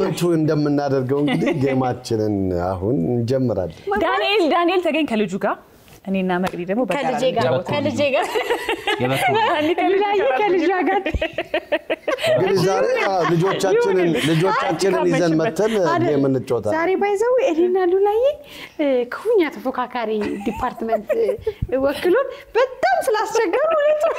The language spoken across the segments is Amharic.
በየሳምንቱ እንደምናደርገው እንግዲህ ጌማችንን አሁን እንጀምራለን። ዳንኤል ዳንኤል ተገኝ ከልጁ ጋር እኔና መቅዲ ደግሞ በጋራ ከልጄ ጋር እንጫወታለን። ከልጄ ጋር አንዴ ከልጁ ጋር ከልጇ ጋር እንግዲህ ዛሬ አዎ፣ ልጆቻችንን ልጆቻችንን ይዘን መተን አይደል? ጌም እንጫወታለን። ዛሬ ባይዘው እኔና ሉላዬ እ፣ ክፉኛ ተፎካካሪ ዲፓርትመንት እ፣ ወክሎን በጣም ስላስቸገሩ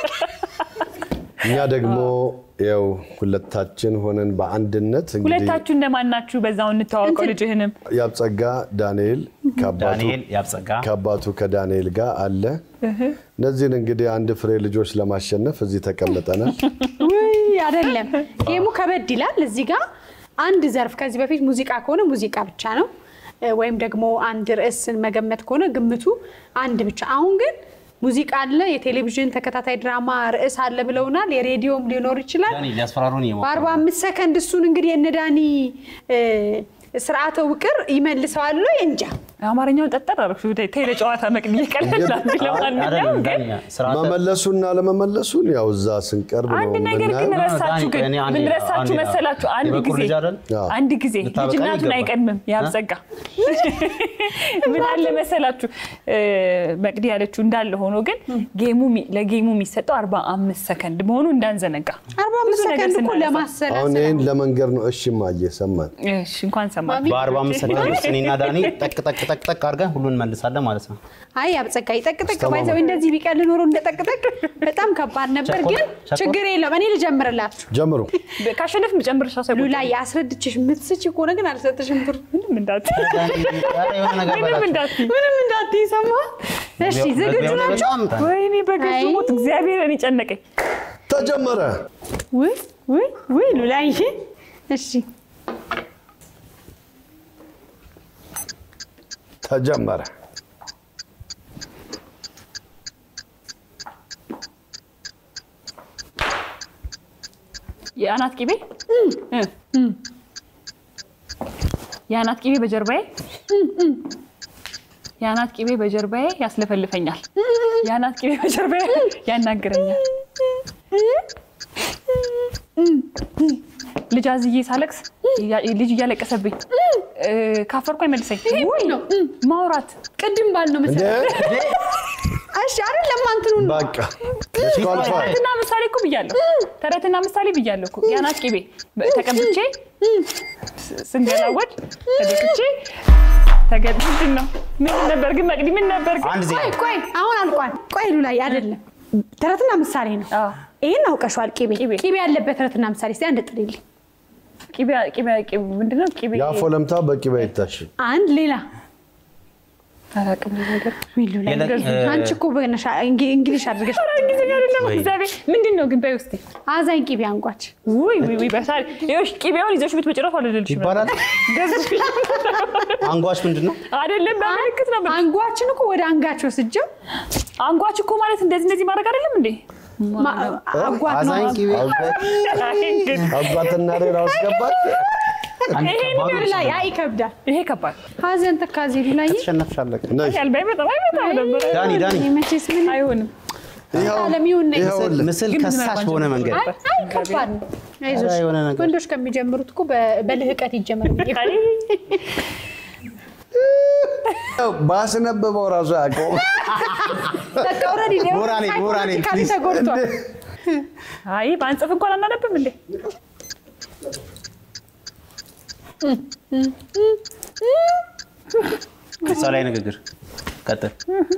እኛ ደግሞ ያው ሁለታችን ሆነን በአንድነት እንግዲህ ሁለታችሁ እንደማን ናችሁ? በዛው እንተዋወቀው ልጅህንም ያብጸጋ ዳንኤል ከአባቱ ዳንኤል ያብጸጋ ከአባቱ ከዳንኤል ጋር አለ። እነዚህን እንግዲህ አንድ ፍሬ ልጆች ለማሸነፍ እዚህ ተቀምጠናል። ውይ አይደለም፣ ጌሙ ከበድ ይላል። እዚህ ጋር አንድ ዘርፍ ከዚህ በፊት ሙዚቃ ከሆነ ሙዚቃ ብቻ ነው እ፣ ወይም ደግሞ አንድ ርዕስን መገመት ከሆነ ግምቱ አንድ ብቻ። አሁን ግን ሙዚቃ አለ፣ የቴሌቪዥን ተከታታይ ድራማ ርዕስ አለ ብለውናል። የሬዲዮም ሊኖር ይችላል። ዳኒ ሊያስፈራሩን እየሞከሩ በአርባ አምስት ሰከንድ እሱን እንግዲህ የእነ ዳኒ እ፣ ስርዓተ ውቅር ይመልሰዋል ወይ እንጃ። አማርኛውን ጠጠር አደረግሽ። ተይ ለጨዋታ መቅዲ ይቀልላል። ለማንኛውም አይደለም ግን ዳኒ ስርዓተ መመለሱና ለመመለሱን ያው እዛ ስንቀርብ ነው አንድ ነገር ግን የምናየው። ረሳችሁ። ግን ዳኒ፣ ምን አንዴ- ረሳችሁ አንዴ- መሰላችሁ? አንድ የበኩር ጊዜ ልጅ አይደል? አዎ። አንድ ጊዜ ልታበቃ ልጅናቱን ይገባል። አይቀድምም ያብጸጋ ምን አለ መሰላችሁ እ፣ መቅዲ ያለችው እንዳለ ሆኖ ግን ጌሙ ሚ- ለጌሙ የሚሰጠው 45 ሰከንድ መሆኑ እንዳንዘነጋ። አርባ አምስት ብዙ ነገር ሰከንድ እኮ ስናነሳ። ለማሰላሰል አሁን ይህን ለመንገር ነው። እሺ ማየ ሰማን። እሺ እንኳን ሰማ በአርባ አምስት ሰከንድ ውስጥ እኔና ዳኒ ጠቅ ጠቅ ጠቅ ጠቅ አድርገን ሁሉን እንመልሳለን ማለት ነው። አይ አብጸጋ ይጠቅጠቅ ባይዘው እንደዚህ ቢቀል ኖሮ እንደጠቅጠቅ በጣም ከባድ ነበር። ቸኮል- ግን ቸኮል? ችግር የለም እኔ ልጀምርላችሁ። ጀምሩ። ካሸነፍ መጨመርሻ ሰው ሉላ የአስረድችሽ የምትስች ከሆነ ግን አልሰጥሽም ብር ምንም እንዳትዪ ዳኒ ኧረ የሆነ ነገር ምንም በላቸው። እንዳትዪ። ምንም እንዳትይ ሰማ። እሺ ዝግጁ መግቢያው ላይ ናቸው? በጣም ወይኔ በገዙ አይ። ሞት እግዚአብሔር እኔ ጨነቀኝ። ተጀመረ። ውይ ውይ ውይ ሉላዬ እሺ ተጀመረ። የአናት ቂቤ እ። የአናት ቂቤ በጀርባዬ የአናት ቂቤ በጀርባዬ ያስለፈልፈኛል። የአናት ቂቤ በጀርባዬ ያናግረኛል። ልጅ አዝዬ ሳለቅስ እያ- ልጅ እያለቀሰብኝ እ፣ ካፈርኩ አይመልሰኝ። ውይ ነው ማውራት ቅድም ባል ነው እንደ መሰለኝ። እሺ አይደለም አንትኑን ነው በቃ ዲስኳሊፋይ ተረትና ምሳሌ እኮ ብያለሁ። ተረትና ምሳሌ ብያለሁ እኮ የአናት ቂቤ በ- ተቀብቼ ስ- ስንገላወድ ተደፍቼ ተገ- ምንድን ነው ምን ነበር ግን መቅዲ ምን ነበር ግን አንድ ዜሮ ቆይ ቆይ አሁን አልቋል። ቆይ ሉላዬ አይደለም ተረትና ምሳሌ ነው። አዎ። ይሄን አውቀሽዋል። ቂቤ ቂቤ። ቂቤ ያለበት ተረትና ምሳሌ እስኪ አንድ ጥሪልኝ። ቂቤ ቂቤ ቂቤ ምንድን ነው ቂቤ የአፎ ለምታ በቂቤ አይታሽ አንድ ሌላ አላውቅም ይሄ ነገር ውይ ሉላዬ የለ- እ- አንቺ እኮ በነሻ እንግሊሽ አድርገሽ እንግሊዝኛ አይደለም ወይ. እግዚአብሔር ምንድን ነው ግን በይ ውስጥ አዛኝ ቂቤ አንቋች ውይ ውይ ውይ በሳል ይኸውልሽ ቂቤውን ይዘሽ ብትመጭረፍ አልልልሽ ይባላል። አንጓች ምንድን ነው? አይደለም በምልክት ነው አንጓችን እኮ ወደ አንጋች ወስጀው አንጓች እኮ ማለት እንደዚህ እንደዚህ ማድረግ አይደለም እንዴ ማ- አጓት ነው አዛኝ ቂቤ አባትና ሌላ አስገባት። አንድ ይሄን ከባዱ ነገር ላይ አይ ይከብዳል። ይሄ ከባድ ሀዘን ተካዜ ሉላዬ ተሸነፍሻለች። ነይ ያልባ አይመጣም አይመጣም ነበር ዳኒ ዳኒ እኔ መቼስ ምን አይሆንም ይኸው ዓለም ይሁን ነኝ። ይኸውልህ ምስል ግን ከሳሽ ምናልባት በሆነ መንገድ አይ አይ ከባድ ነው። አይዞሽ ኧረ የሆነ ነገር። ወንዶች ከሚጀምሩት እኮ በ- በልህቀት ይጀመር ብዬ አይ ባስነበበው ራሱ ያውቀው በቃ ኦልሬዲ ነው ሞራሌ፣ ሞራሌ፣ ሳይኮሎጂካሊ ፕሊዝ። ተጎድቷል። አይ በአንጽፍ እንኳን አናነብም እንዴ እሷ ላይ ንግግር ቀጥል።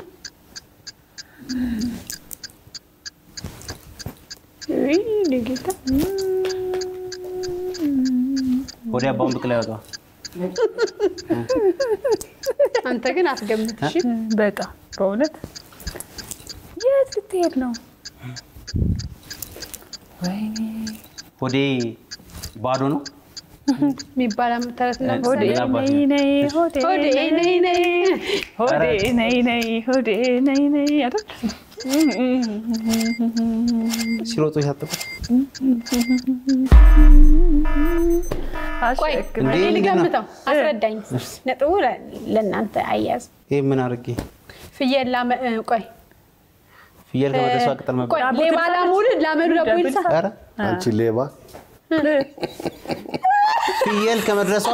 ውይ እኔ ጌታ ወዲያ አባውን ብቅ ላይ ያወጣዋል። አንተ ግን አትገምት እሺ። በጣም በእውነት የት ልትሄድ ነው ወይኔ ሆዴ ባዶ ነው። የሚባል ተረትና ሆዴ ምሳሌ አባቴ። ነይ ነይ ሆዴ ሆዴ ነይ ነይ ሆዴ ነይ ነይ ሆዴ ነይ ነይ አይደል ሲሮጡ ያጠቁት ቆይ አሸክም እንዴ እኔ ምንድን ነው? ልገምተው፣ አስረዳኝ። ነጥቡ ለ- ለእናንተ አያዝ። ይህ ምን አድርጌ ፍየል ላመ እ፣ ቆይ ፍየል ከመደሷ ቅጠል መብላት ቆይ ሌባ ላሙድ ላመዱ ለቦይልሳ ኧረ አንቺ ሌባ ፍየል ከመድረሷ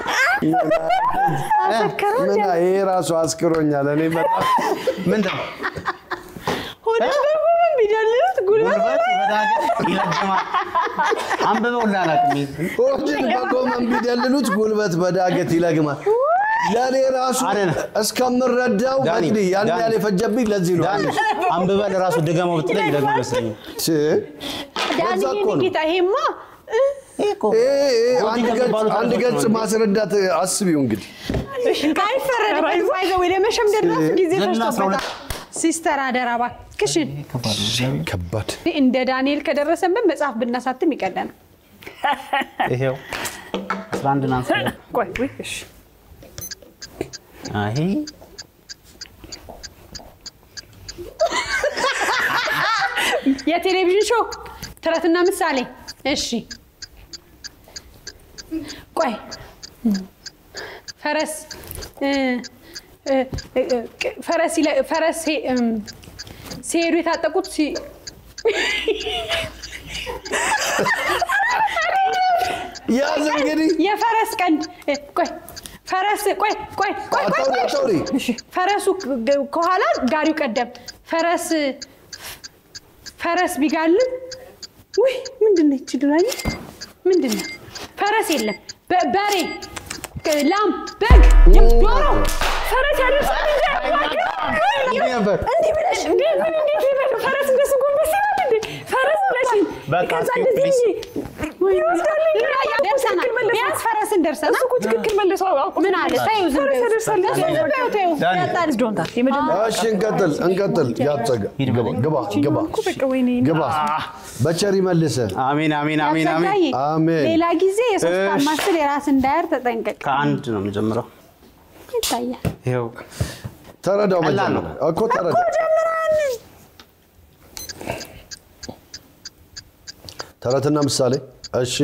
ምን ይሄ ራሱ አስክሮኛል። እኔ በጣም ምንድን ነው ሆነ በሆነ ቢደልት ጉልበት ጉልበት በዳገት ይለግማል። አንብበው ላላቅም ሆድን በጎመን ቢደልሉት ጉልበት በዳገት ይለግማል። ለእኔ ራሱ አይደለም። እስከምረዳው ዳኒ፣ መቅዲ ያን ዳኒ። ያህል የፈጀብኝ ለዚህ ነው። ዳኒ አንብበህ ለራሱ ድገመው ብትለኝ ደግሞ ይመስለኛል። ች- ዳኒ በዛ እኮ ነው። ጌታ ይሄማ ይሄ- ይሄ አንድ ሎጂክ ገጽ- የሚባሉት አንድ ነገሮች ገጽ ነው። ማስረዳት አስቢው እንግዲህ አይፈረድም። ባይዘው ወደ መሸምደድ ራሱ ጊዜ ዘጠና አስራ ሁለት ፈጅቶበታል። ሲስተር አደራ እባክሽን ከባድ ነው እግዚአብሔር። ከባድ እንደ ዳንኤል ከደረሰብን መጽሐፍ ብናሳትም ይቀለናል። ይሄው 11 ናንስ ቆይ ውይ፣ እሺ አይ የቴሌቪዥን ሾው ተረትና ምሳሌ። እሺ ቆይ ፈረስ እ፣ እ፣ እ፣ ቅ- ፈረስ ይለ- ፈረስ ሄ- እም፣ ሲሄዱ የታጠቁት ሲ- ያዝ እንግዲህ የፈረስ ቀንድ እ፣ ቆይ ፈረስ ቆይ ቆይ ቆይ ቆይ አታውሪ ቆይ አታውሪ ፈረሱ ግ- ከኋላ ጋሪው ቀደም ፈረስ ፈረስ ቢጋልብ ውይ ምንድን ነው ይቺ ድራኝ ምንድን ነው ፈረስ የለም በ- በሬ ቅ- ላም በግ ዶሮ ፈረስ ያደርሳል እንጂ ነበር እንዲህ ብለሽ እንዲህ ምን እንዴት ይበሉ ፈረስ እንደሱ ጎንበስ ይላል እንዴ ፈረስ ብለሽ በቃ ከዛ እስኪ እንደዚህ ፕሊዝ። እንጂ ይወስዳል ደርሰናል ቢያንስ ፈረስን ደርሰናል እሱ እኮ ትክክል መልሶ አውቆ ምን አለ ተይው ዝም ፈረስ በይው ያደርሳል እሱ ዝም በይው ተይው ዳኒ። ያጣል ዶንታ የመጀመሪያ እሺ እንቀጥል እንቀጥል ያጸጋ ግባ ግባ ግባ እኮ በቃ ወይኔ ግባ በቸር ይመልሰ አሜን አሜን አሜን አሜን። ያጸጋይ አሜን። ሌላ ጊዜ የሶስት እሺ። አማስል የራስ እንዳያር ተጠንቀቅ ከአንድ ነው የምጀምረው። ይታያል ይሄው ተረዳው ቀላል ነው። መጀመሪያ እኮ ተረዳ ተረትና ምሳሌ እሺ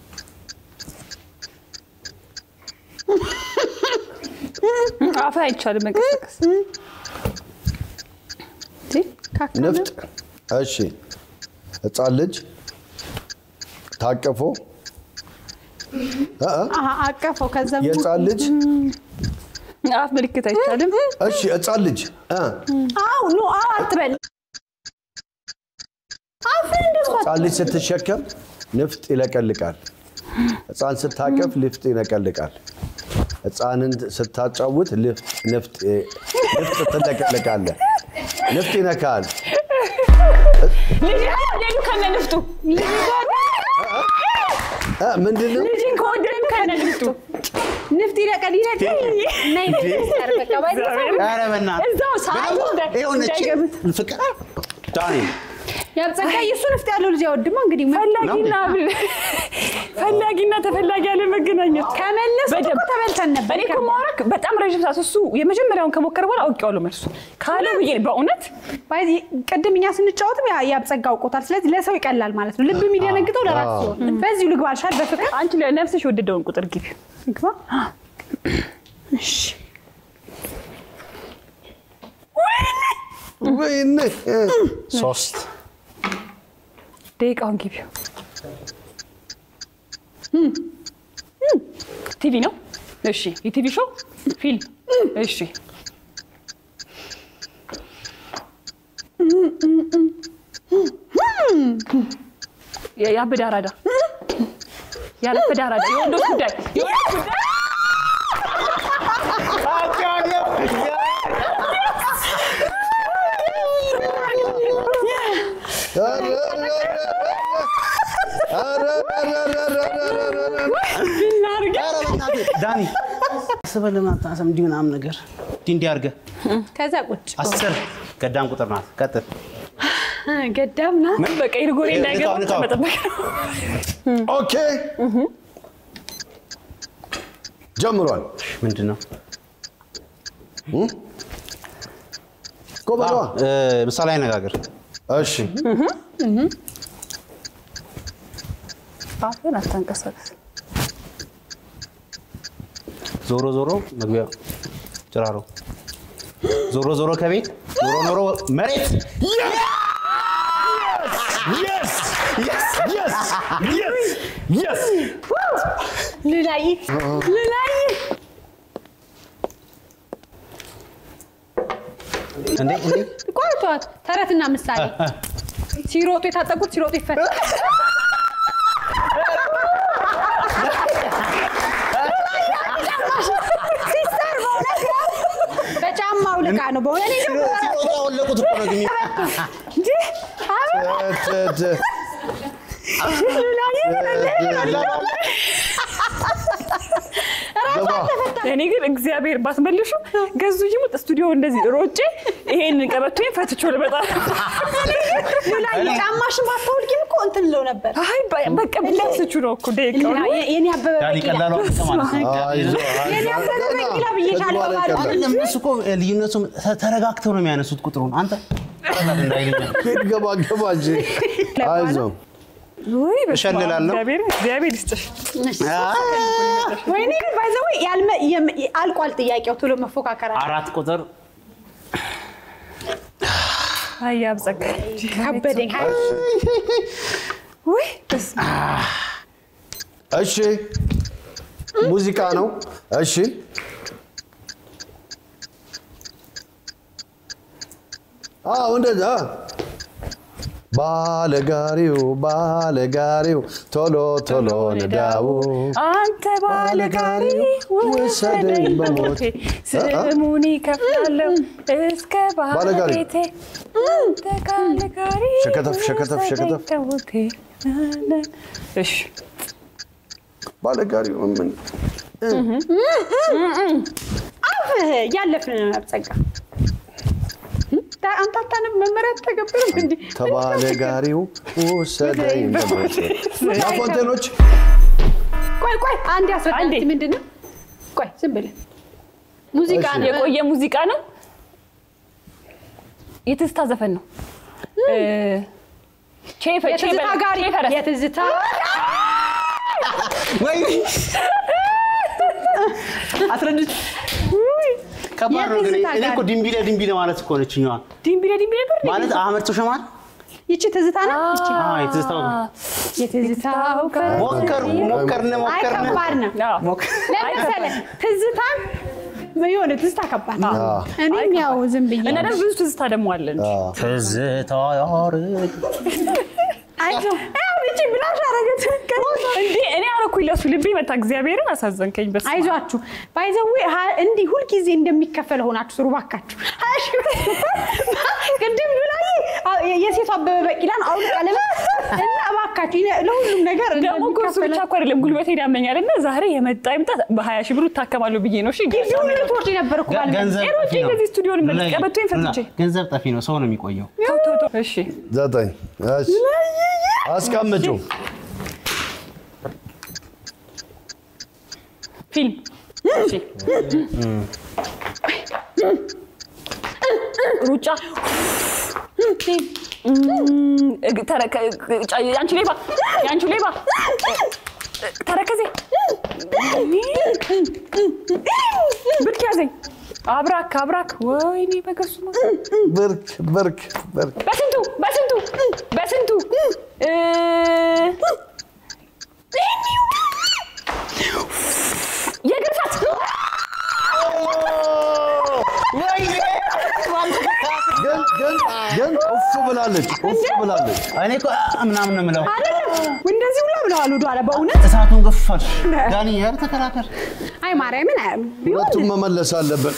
አፍ አይቻልም መንቀሳቀስ ንፍጥ እሺ ህፃን ልጅ ታቀፎ እ እ አሀ፣ አቀፈው ከዛ የህፃን ልጅ አፍ ምልክት አይቻልም እሺ ህፃን ልጅ እ አው ኖ አው አትበል አፍን እንደሱ ህፃን ልጅ ስትሸከም ንፍጥ ይለቀልቃል። ህፃን ስታቀፍ ልፍጥ ይነቀልቃል። ህፃንን ስታጫውት ልፍጥ ንፍጥ ንፍጥ ትለቀልቃለህ። ንፍጥ ይነካል። ልጅ ከወደዱ ከነ ንፍጡ እ ምንድን ነው? ልጅን ከወደዱ ከነ ንፍጡ ንፍጥ ይለቀል ይለቀል ነይ ሚኒስተር በቃ ባይዘው ኧረ በእናትህ እዛው ሰዓቱ እንደ- የሆነች እንዳይገቡት ፍቅር ዳኒ ያብጸጋ እሱ ንፍጥ ያለው ልጅ አይወድማ እንግዲህ ፈላጊና ብል- ፈላጊና ተፈላጊ ያለ መገናኘት ከመለሱ እኮ በደንብ ተበልተን ነበር እኔ እኮ ማውራክ በጣም ረዥም ሰዓት እሱ የመጀመሪያውን ከሞከረ በኋላ አውቄዋለሁ መልሱ ካለ ብዬ በእውነት ባይ ቅድም እኛ ስንጫወትም ያ- ያብጸጋ አውቆታል ስለዚህ ለሰው ይቀላል ማለት ነው ልብ የሚደነግጠው ለራሱ ሲሆን በዚሁ ልግባ አልሻል በፍቅር አንቺ ለነፍስሽ የወደደውን ቁጥር ግቢ ግባ እሺ ወይኔ እ ሶስት ደቂቃውን ግቢው ቲቪ ነው እሺ የቲቪ ሾው ፊልም እሺ የ- ያበደ አራዳ ያረፈደ አራዳ የወንዶች ጉዳይ የወንዶች ጉዳይ ዳኒ አስበህ ለምን አታነሳም? እንዲህ ምናምን ነገር እንዲህ እንዲህ አድርገህ ከዛ ቁጭ አስር ገዳም ቁጥር ናት። ቀጥል። ገዳም ና ምን በቃ ይርጎሬ እንዳይገባ ንካው፣ ንካው። መጠበቅ ነው ኦኬ ጀምሯል። ምንድን ነው ጎበሯ እ፣ ምሳሌ አነጋገር እሺ አፍህን አታንቀሳቀስ ዞሮ ዞሮ መግቢያ ጭራሮ ዞሮ ዞሮ ከቤት ኖሮ ኖሮ መሬት Yes! Yes! Yes! Yes! ልላይ ልላይ እንዴ እንዴ ቆርቷት ተረትና ምሳሌ ሲሮጡ የታጠቁት ሲሮጡ ይፈታል። ሲስተር በእውነት በጫማው ልቃ ነው በእውነት እኔ ደግሞ ሲወጣ ወለቁት እኮ ነው ግን እንጂ አበባ ት- ት- ግባ። እኔ ግን እግዚአብሔር ባትመልሹ ገዙ ይሙት ስቱዲዮ እንደዚህ ሮጬ ይሄንን ቀበቶዬን ፈትቼ ልመጣ ልላይ ጫማሽን ባታወልቂም እኮ እንትን ለው ነበር። አይ በ- በቃ ብላስቹ ነው እኮ ደቂቃው ነው። የ- የኔ አበበ ዳኒ ቢቂላ ቀላሉ አንተ ማለት ነው። አይዞህ፣ የኔ አይዞህ። አበበ ገና ቢቂላ ብዬሻለሁ ከዚህ በኋላ ባዶ። ይቀላል። አይደለም እነሱ እኮ ልዩነቱ ተ- ተረጋግተው ነው የሚያነሱት ቁጥሩን። አንተ ቀላል እንዳይለኝ ሂድ ገባ ገባ እንጂ አይዞህ። ውይ በስመ አብ፣ እሸልላለሁ። እግዚአብሔር እግዚአብሔር ይስጥሽ። ወይኔ ግን ባይዘው አልቋል ጥያቄው ቶሎ መፎካከር አለ። አራት ቁጥር አይ አብጸጋ ከበደኝ ሀይ ውይ በስመ አብ። እሺ ሙዚቃ ነው። እሺ አዎ እንደዛ ባለጋሪው ባለጋሪው ቶሎ ቶሎ ንዳው አንተ ባለጋሪ ውሰደኝ በሞቴ ስሙን ይከፍላለሁ እስከ ባለጋሪ። ባለቤቴ አንተ ባለጋሪ ሸከተፍ፣ ሸከተፍ፣ ውሰደኝ ሸከተፍ። ከሞቴ እሺ ባለጋሪው ምን አፍህ እያለፍን ነው አብጸጋ አንተ አታነብ መመሪያ አትተገብርም እንዲ ተባለጋሪው ውሰደኝ በሞቴ ላፎንቴኖች ቆይ ቆይ አንድ ያስረዳኝ አንዴ። እስኪ ምንድን ነው ቆይ ዝም ብለህ ሙዚቃ እሺ። ነው የቆየ ሙዚቃ ነው የትዝታ ዘፈን ነው እ፣ ቼ ፈ- ቼ የትዝታ በ- ጋሪ ቼ ፈረስ የትዝታ ወይ አስረድች ከባድ ነው ግን የትዝታ እኔ እኮ ጋር። ድንቢለ ድንቢለ ማለት እኮ ነች እኛዋ ዲምቢሌ ዲምቢሌ ብር ማለት አህመድ ተሾማል ይቺ ትዝታ ነው ይቺ አዎ የትዝታው የትዝታው ፈረስ ሞከር ሞከርን አይ ሞከርን ከባድ ነው ሞከር ለምን መሰለህ ትዝታን የሆነ ትዝታ ከባድ ነው አዎ። እኔም ያው ዝም ብዬ እና ደግሞ ብዙ ትዝታ ደግሞ አለን ትዝታ ያርግ አይዞህ ያው ይቺ ብላሽ አረገች እንዴ እኔ አረኩኝ ለሱ ልቤ መታ እግዚአብሔርን አሳዘንከኝ በስ አይዟችሁ ባይዘዌ እንዲህ ሁልጊዜ እንደሚከፈል ሆናችሁ ስሩ ባካችሁ። ሀያ ሺህ ብር ቅድም ብላይ የሴቷ አበበ ቢቂላን አውልቃ ለምን እና እባካችሁ ይሄ ለሁሉም ነገር ደግሞ እኮ እሱ ብቻ እኮ አይደለም ጉልበቴ ያመኛል እና ዛሬ የመጣ ይምጣ በሀያ ሺህ ብሩ እታከማለሁ ብዬ ነው እሺ ጊዜውን ልትወርድ ነበር እኮ ባለ ገንዘብ ሮጬ ጠፊ ነው እንደዚህ ስቱዲዮ ልመለስ፣ ሉላ፣ ቀበቶዬን ፈትቼ። ሉላ፣ ገንዘብ ጠፊ ነው ሰው ነው የሚቆየው ተው ተው ተው እሺ ዘጠኝ እሺ አስቀምጪው ፊልም እሺ ሩጫ እም፣ እግ- ተረከ- ጫ- የአንቺ ሌባ የአንቺ ሌባ ተረከዜ ብርክ ያዘኝ አብራክ አብራክ ወይኔ በገሱ ብርክ ብርክ ብርክ በስንቱ በስንቱ በስንቱ እ፣ የእግር ሰዓት ግን ግን ግን እፍ ብላለች እፍ ብላለች እኔ እኮ አ- ምናምን ነው የምለው አይደለም እንደዚህ ሁላ ብለዋል ወደኋላ በእውነት እሳቱን ገፋሽ ዳኒ ኧረ ተከራከር አይ ማርያምን አይ ቢሆን ሁለቱም መመለስ አለብን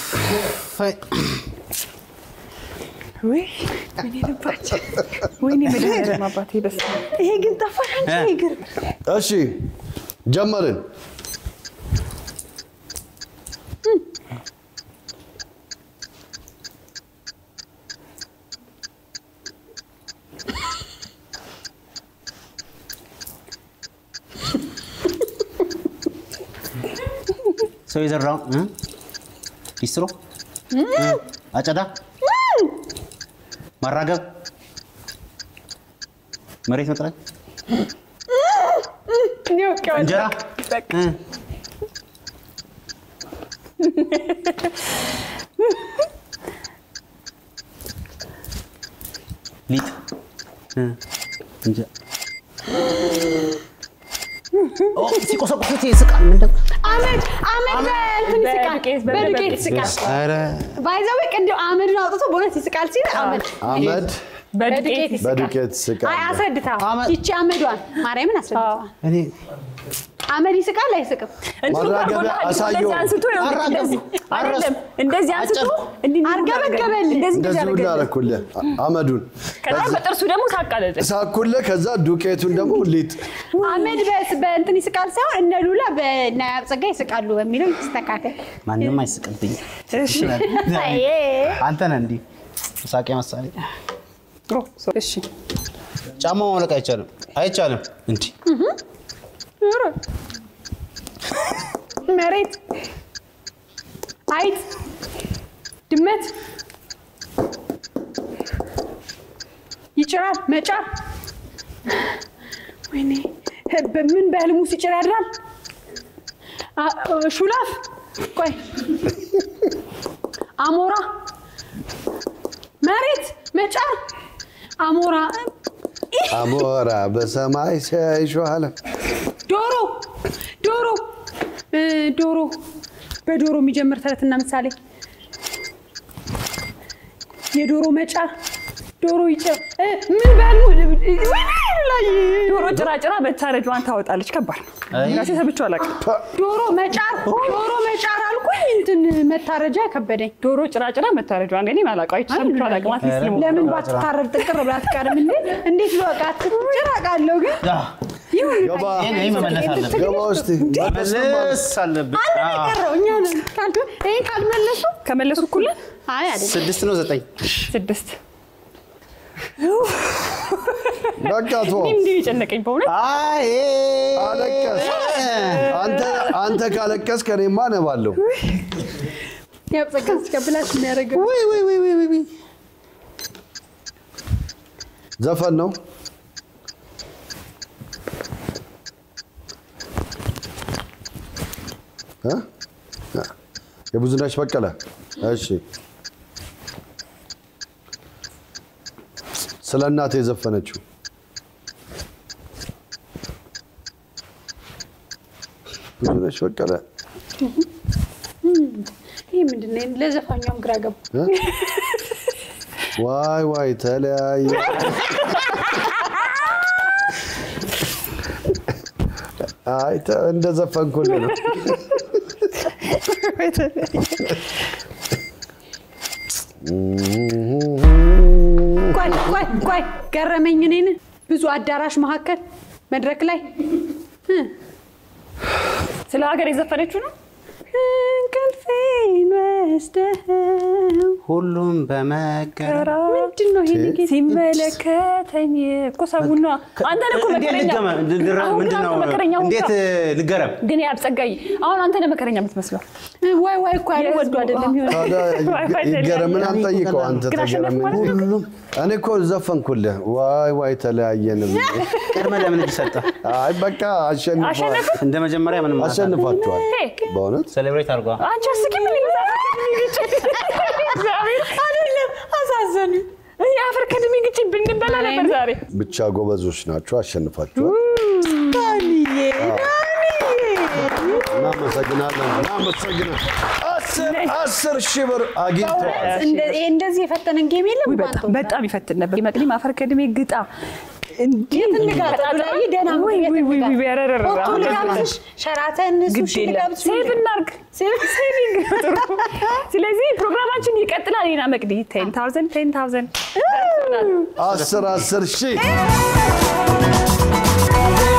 ወይ ወይኔ ልባችን ወይኔ መድኃኒዓለም አባቴ በስመ አብ ይሄ ግን ጠፋሽ አንቺ እ? እግር እሺ ጀመርን ሰው የዘራው እ? ሊስትሮ እ? አጨዳ ማራገብ መሬት መጥረግ እኔ አውቄዋለሁ። እንጀራ እ? ሊጥ እ? እንጀ- ኦ፣ ሲቆሰቁሱት ይስቃል። ምንድን ነው? አመድ አመድ በእንትን ይስቃል፣ በዱቄት፣ በዱቄት በዱቄት ይስቃል። ኧረ ባይዘዌ ቅድም አመድን አውጥቶ በእውነት ይስቃል ሲል አመድ አመድ በዱቄት ይስቃል። በዱቄት ስቃል። አይ አስረድተው አመድ- ይቺ አመዷን ማርያምን አስረድተዋል። እኔ አመድ ይስቃል አይስቅም? ማራገቢያ አሳየው። እንደዚህ አንስቶ ይኸውልህ፣ አራገቡ። እንደዚህ አረሱ። አይደለም፣ እንደዚህ አንስቶ አጨብኩ። እንዲህ እንዲህ አርገበገበልህ። እንደዚህ እንደዚህ እንደዚህ ሁሉ አደረገልህ። አደረኩልህ አመዱን ከዛ በጥርሱ ደግሞ ሳቃለለ ሳኩልህ። ከዛ ዱቄቱን ደግሞ ሊጥ አመድ በስ- በእንትን ይስቃል ሳይሆን እነ ሉላ በእነ ጸጋ ይስቃሉ በሚለው ይስተካከል። ማንም አይስቅብኝ። እሺ አይ፣ አንተ ነህ እንዲህ ሳቄ መሳሌ። እሺ ጫማ ማውለቅ አይቻልም፣ አይቻልም። እንዲህ ኧረ። መሬት፣ አይጥ፣ ድመት ይጭራል። መጫር ወይኔ በምን በህልሙ ሲጭር ያድራል። አ- ሹላፍ ቆይ አሞራ መሬት መጫር አሞራ አሞራ በሰማይ ሲያይሸዋለ ዶሮ ዶሮ እ፣ ዶሮ በዶሮ የሚጀምር ተረትና ምሳሌ የዶሮ መጫር ዶሮ ይጭር እ፣ ምን በህልሙ ወይኔ ላይ ዶሮ ጭራጭራ መታረጇን ታወጣለች። ከባድ ነው። አይ። ራሴ ሰብቼው አላውቅም። ዶሮ መጫር ዶሮ መጫር አልኩኝ እንትን መታረጃ ከበደኝ። ዶሮ ጭራጭራ መታረጇን ግን አላውቀው አይቼ ሰምቼው አላውቅም። አትሊስት ልሞክር። ለምን ባትታረድ ጥቅር ብላ አትቀርም እንዴ? እንዴት በቃ ጭራቃለሁ ግን አ፣ ይሁን ገባ ይሄን ይሄን መመለስ አለብን። ገባ ውስጥ መመለስ አለብን። አንድ አ፣ ነው የቀረው እኛ ነን። ካልኩ- ይሄን ካልመለሱ ከመለሱ እኩል ነን? አይ አይደለም ስድስት ነው ዘጠኝ ስድስት በቃ ቶ እንዲህ የጨነቀኝ በእውነት አይ አለቀስ። አንተ አንተ ካለቀስ ከኔማ ነባለሁ። ያው ጸጋ ሲቀብላሽ የሚያደርገው ወይ ወይ ወይ ወይ ወይ ዘፈን ነው እ? የብዙነሽ በቀለ እሺ ስለ እናቴ የዘፈነችው ብዙነሽ በቀለ ይህ ምንድን ነው? ለዘፋኛውም ግራ ገቡ። እ? ዋይ ዋይ ተለያየ አይ ተ- እንደ ዘፈንኩልህ ነው ቆይ ቆይ ቆይ ገረመኝ። እኔን ብዙ አዳራሽ መካከል መድረክ ላይ እ፣ ስለ ሀገር የዘፈነችው ነው። እንቅልፌን ወስደኸው ሁሉም በመገረም ምንድን ነው ይሄ ጌታ? ሲመለከተኝ እኮ ሰውን ነዋ። አንተን እኮ እንዴት መከረኛ ልገመ እንድረ- አሁን ግን ምንድን ነው አንተ መከረኛ ሆንክ። እንዴት ልገረም? ግን ያብጸጋይ አሁን አንተ ነህ መከረኛ የምትመስለው። ዋይ ዋይ እኮ ያለ ወዱ አይደለም ይሆን ታዲያ ይገረምን አንጠይቀው አንተ ግን አሸነፍኩ ተገረምን ማለት ነው። ሁሉም እኔ እኮ ዘፈንኩልህ ዋይ ዋይ ተለያየን ብዬ። ቀድመህ ለምን እጅ ሰጠህ? አይ በቃ አሸንፈዋል አሸነፍ እንደ መጀመሪያ ምንም አሸንፋችኋል ሄ፣ በእውነት ሴሌብሬት አድርጓ። አንቺ አስቂኝ ምን ይመስላል? እግዚአብሔር አይደለም አሳዘኑ የአፈር ከድሜ ግጭ ብንበላ ነበር ዛሬ። ብቻ ጎበዞች ናቸው አሸንፋችኋል እናመሰግናለን እናመሰግናለን አስር አስር ሺህ ብር አግኝተዋል እንደዚህ የፈተነን ጌም የለም ውይ በጣም በጣም ይፈትን ነበር። መቅዲም አፈር ከድሜ ግጣ እንዴት እንጋጠጥ ብላኝ ደህና ምግብ ውይ ቤት ውይ ውይ እንጋጠጥ። ውይ ኧረ ኧረ ሆቶ አሁን ልጋብዝሽ፣ ሸራተን ግድ ሱሺ የለም ልጋብዝሽ ሴቭ እናድርግ። ሴቪንግ ነው ጥሩ። ስለዚህ ፕሮግራማችን ይቀጥላል። ና መቅዲ ቴን ታውዘንድ ቴን ታውዘንድ አስር አስር ሺህ እ